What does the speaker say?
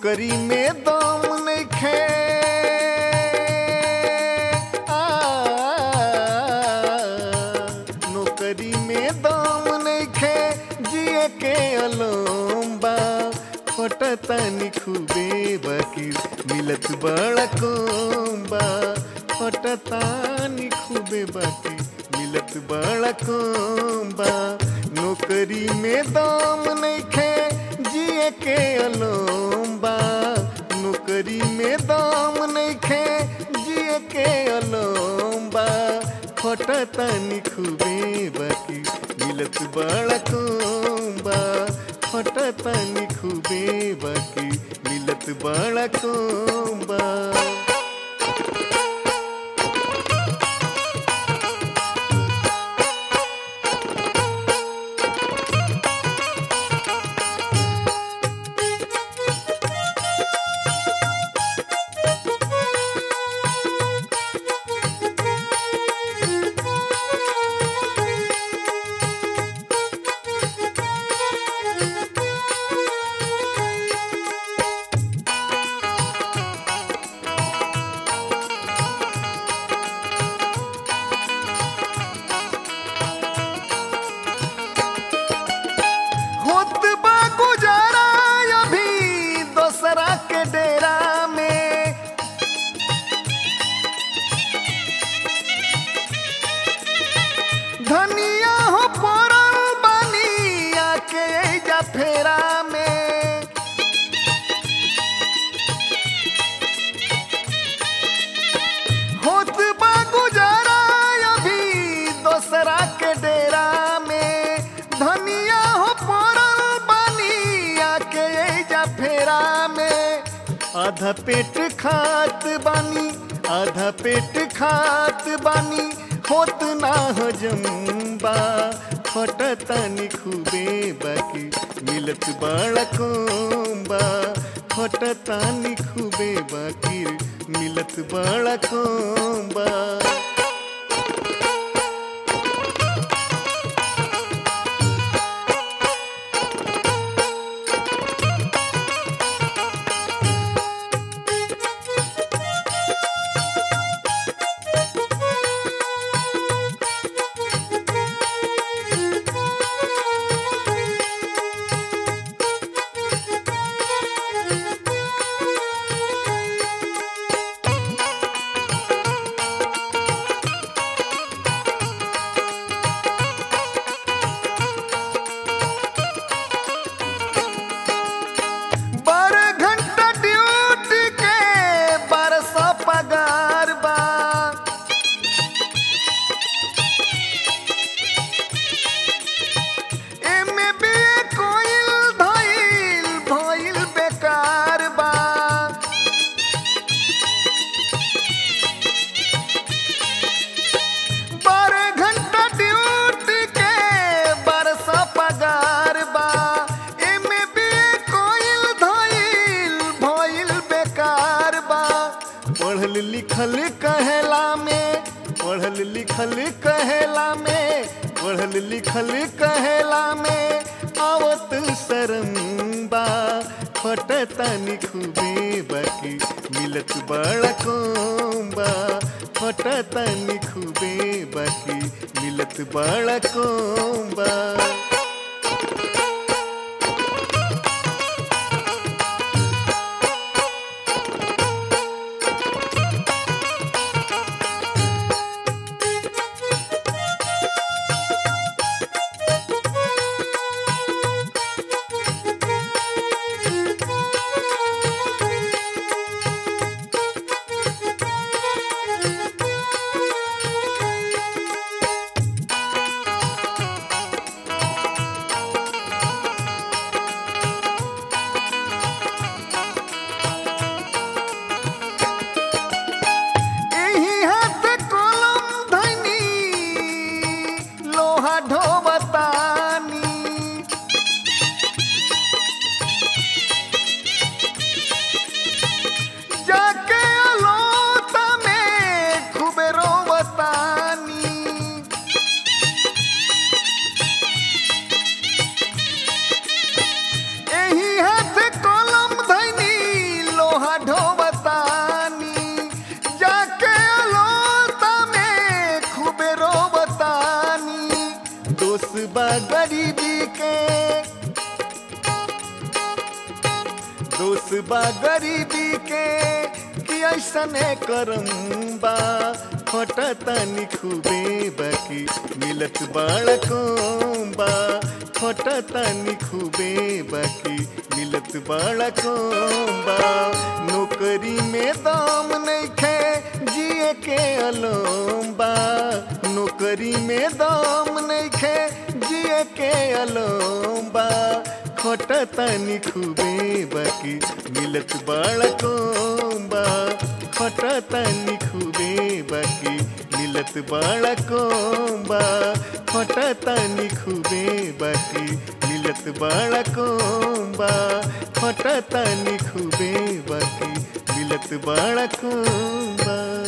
नौकरी में दम नइखे आ, नौकरी में दम नइखे जिए के अलोम्बा फटतानी खूबे बकीर मिलत बड़ा कोम्बा फटतानी खूबे बकीर मिलत बड़ा कोम्बा नौकरी में दम नइखे जिए के अलोम्बा नौकरी में दम नइखे जिए के अलोम्बा फटतानी खूबे बाकी मिलत बड़ा कोम्बा फटतानी खूबे बाकी मिलत बड़ा कोम्बा होत बा गुजारा अभी दोसरा के डेरा में धनिया हो पड़ल बानी आके जा फेरा में होत बा गुजारा अभी दोसरा के डेरा में धनिया हो पड़ल बानी आके जा फेरा में आधा पेट खात बानी आधा पेट खात बानी होत ना हजम्बा फटतानी खूबे बाकी मिलत बड़ा कोम्बा फटतानी खूबे बाकी मिलत बड़ा कोम्बा बारह घंटा ड्यूटी के बारह सौ पगार बा एमे बी कोइल धइल भइल बेकार बा बारह घंटा ड्यूटी के बारह सौ पगार बा एमे बी कोइल धइल भइल बेकार बा पढ़ल लिखल कहेला में पढ़ल लिखल कहेला में पढ़ल लिखल कहेला में आवत शरम बा फटतानी खूबे बाकी मिलत बड़ा कोम्बा फटतानी खूबे बाकी मिलत बड़ा कोम्बा दोष बा गरीबी के दोष बा गरीबी के कि ऐसने करम बा फटतनी खूबे बाकी मिलत बाड़को बा फटतनी खूबे बाकी मिलत बाड़को बा नौकरी में दाम नइखे जिए के अलोम बा नौकरी में दाम नइखे जिए के अलोम बा खटतनी खूबे बाकी मिलत बाड़को बा खटतनी खूबे बाकी मिलत बाड़को बा खटतनी खूबे बाकी मिलत बाड़को बा खटतनी खूबे बाकी मिलत बाड़को बा